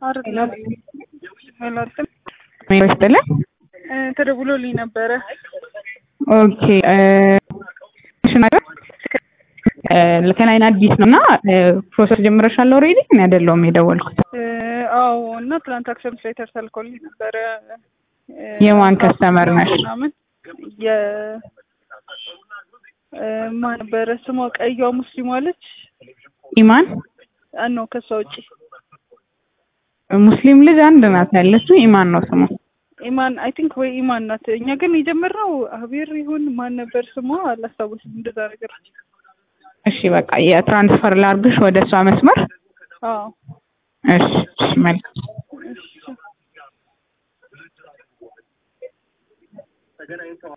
አይደለም አላውቅም። ይወስድልን እ ተደውሎልኝ ነበረ። ኦኬ ሽናገር ለከናይን አዲስ ነው እና ፕሮሰስ ጀምረሻል ኦልሬዲ? እኔ አይደለሁም የደወልኩት። እ አዎ እና ትራንዛክሽን ሌተር ተልኮልኝ ነበረ። እ የማን ከስተመር ነሽ? ምናምን የ እ ማን ነበረ ስሟ? ቀይዋ ሙስሊሟ አለች ኢማን ነው ከሷ ውጪ ሙስሊም ልጅ አንድ ናት ያለችው። ኢማን ነው ስሟ። ኢማን አይ ቲንክ ወይ ኢማን ናት። እኛ ግን የጀመርነው አቤር ይሁን ማን ነበር ስሟ አላስታውስም። እንደዛ ነገር እሺ በቃ የትራንስፈር ላርግሽ ወደ እሷ መስመር። አዎ እሺ እሺ፣ መልካም እሺ